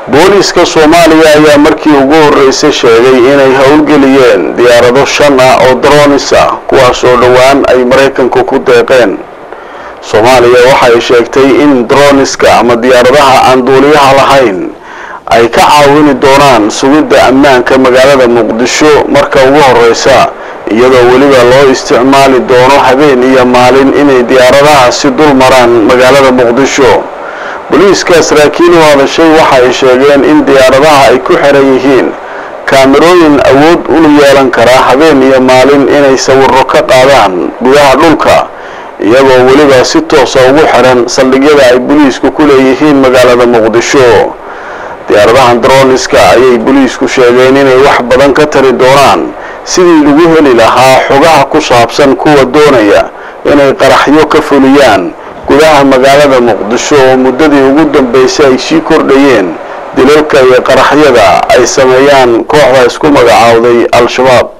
booliiska soomaaliya ayaa markii ugu horreysay sheegay inay howlgeliyeen diyaarado shan ah oo droonis ah kuwaas oo dhowaan ay maraykanku ku deeqeen soomaaliya waxay sheegtay in droniska ama diyaaradaha aan duuliyaha lahayn ay ka caawini doonaan sugidda ammaanka magaalada muqdisho marka ugu horreysa iyadoo weliba loo isticmaali doono habeen iyo maalin inay diyaaradahaasi dul maraan magaalada muqdisho booliiska saraakiil u hadashay waxa ay sheegeen in diyaaradaha ay ku xiran yihiin kaamirooyin awood u yeelan karaa habeen iyo maalin inay sawiro ka qaadaan gudaha dhulka iyagoo weliba si toosa ugu xiran saldhigyada ay booliisku ku leeyihiin magaalada muqdisho diyaaradahan droniska ayay booliisku sheegeen inay wax badan ka tari doonaan sidii lagu heli lahaa xogaha ku saabsan kuwa doonaya inay qaraxyo ka fuliyaan gudaha magaalada muqdisho oo muddadii ugu dambeysay ay sii kordhayeen dilalka iyo qaraxyada ay sameeyaan kooxda isku magacaawday al-shabaab